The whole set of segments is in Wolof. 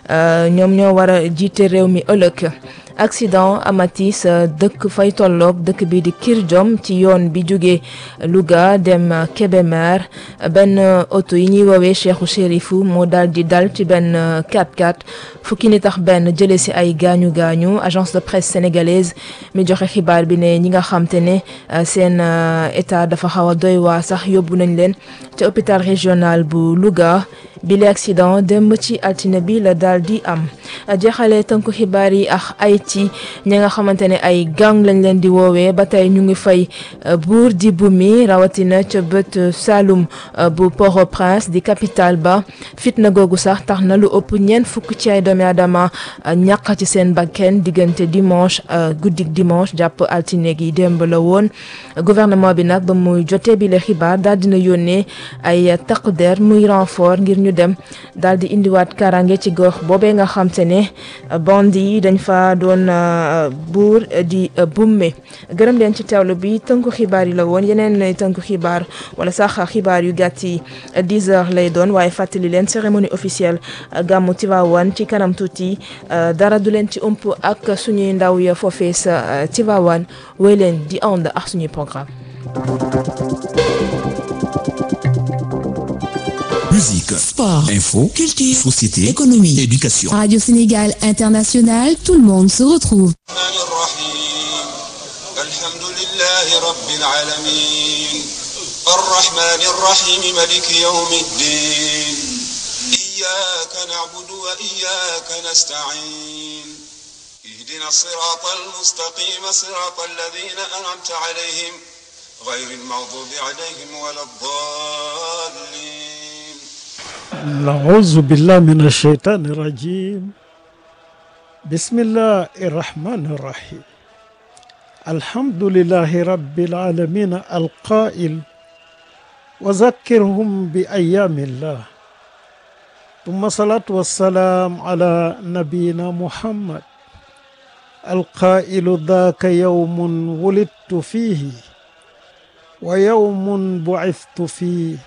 ñoom ñoo war a jiite réew mi ëllëg accident amati sa dëkk fay tolloog dëkk bi di Kirjom ci yoon bi jóge Louga dem Kébémer benn oto yi ñuy woowee Cheikhou Chérifou moo daal di dal ci benn 4x4 fukki nit tax benn jëlee si ay gaañu gaañu agence de presse sénégalaise mi joxe xibaar bi ne ñi nga xam te ne seen état dafa xaw a doy waa sax yóbbu nañ leen ca hôpital régional bu Louga bi le accident démb ci altine bi la daal di am jeexale tënku xibaar yi ak Haïti ñi nga xamante ne ay gang lañ leen di woowee ba tey ñu ngi fay buur di bumi rawatina ca bët Saloum bu Port-au-Prince di capitale ba fitna googu sax tax na lu ëpp ñeent fukk ci ay doomi aadama ñàq ci seen bakken diggante dimanche guddik dimanche jàpp altine gi démb la woon gouvernement bi nag ba muy jotee bi le xibaar daal dina yónnee ay takk der muy renfort ngir ñu dem daal di indiwaat karange ci gox boobee nga xam te ne bandi yi dañ fa doon buur di bumme gërëm leen ci teewlu bi tënku xibaar yi la woon yeneen tënku xibaar wala sax xibaar yu gàtt yi 10 heures lay doon waaye fàttali leen cérémonie officielle gàmmu Tivaouane ci kanam tuuti dara du leen ci ëmp ak suñuy ndaw ya foofee sa Tivaouane wéy leen di ànd ak suñuy programme Musique, sport, info, culture, société, économie, éducation. Radio Sénégal International, tout le monde se retrouve. الرحمن الرحيم الحمد لله رب العالمين الرحمن الرحيم ملك يوم الدين إياك نعبد وإياك نستعين اهدنا الصراط المستقيم صراط الذين أنعمت عليهم غير المغضوب عليهم ولا الضالين أعوذ بالله من الشيطان الرجيم بسم الله الرحمن الرحيم الحمد لله رب العالمين القائل وذكرهم بأيام الله ثم صلاة والسلام على نبينا محمد القائل ذاك يوم ولدت فيه ويوم بعثت فيه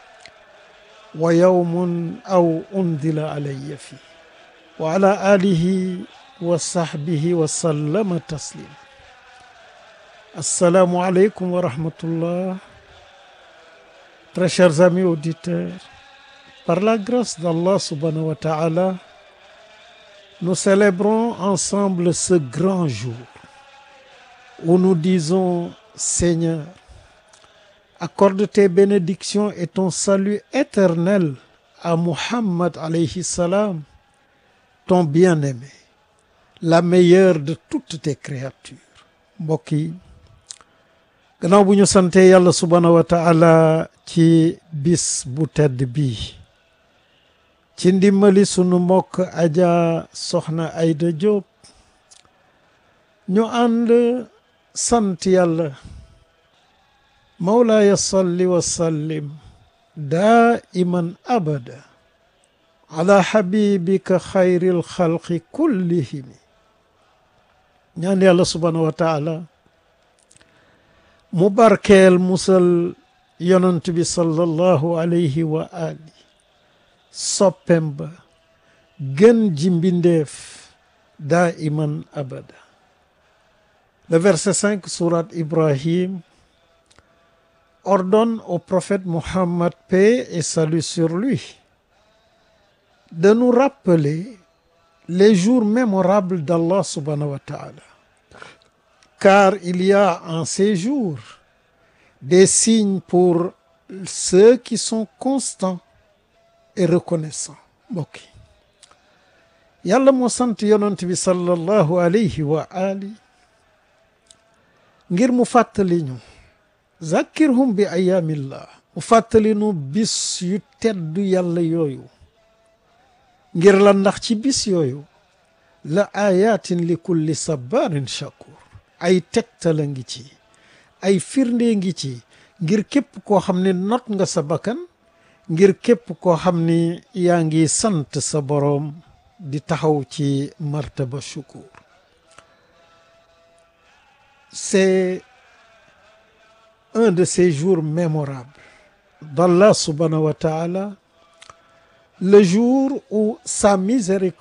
ويوم أو أنزل علي فيه وعلى آله وصحبه وسلم تسليما السلام عليكم ورحمة الله Très chers amis auditeurs, par la grâce d'Allah subhanahu wa ta'ala, nous célébrons ensemble ce grand jour où nous disons Seigneur, accorde tes bénédictions et ton salut éternel à Muhammad alayhi salam, ton bien-aimé, la meilleure de toutes tes créatures. mbokk yi gannaaw bu ñu sante yàlla subhaanahu wa taala ci bis bu tedd bii ci ndimbali sunu mbokk aja soxna Ayda Diop ñu ànd sant yàlla mawlaaya salli wa sallim daiman abada ala habibika xayril xalqi kullihimi ñaan yàlla subhaanahu wa taala mu barkeel musal yonent bi sallallahu alayhi wa ali soppem ba gën ji mbindeef daiman abada le verset 5 sourate Ibrahim ordonne au prophète Mohammed, paix et salut sur lui, de nous rappeler les jours mémorables d'Allah subhanahu wa ta'ala. Car il y a en ces jours des signes pour ceux qui sont constants et reconnaissants. mbokk yi yàlla moo sant yonent bi sallallahu alayhi wa ali ngir mu fàttali ñu zakkirhum bi ayaamillah mu fàttali nu bis yu teddu yàlla yooyu ngir la ndax ci bis yooyu la ayatin li kulli sabarin shakur ay tegtala ngi ci ay firnde ngi ci ngir képp koo xam ne not nga sa bakkan ngir képp koo xam ni yaa ngi sant sa boroom di taxaw ci martaba shukur c'est un de ces jours mémorables d'Allah subhanahu wa ta'ala le jour où sa miséricorde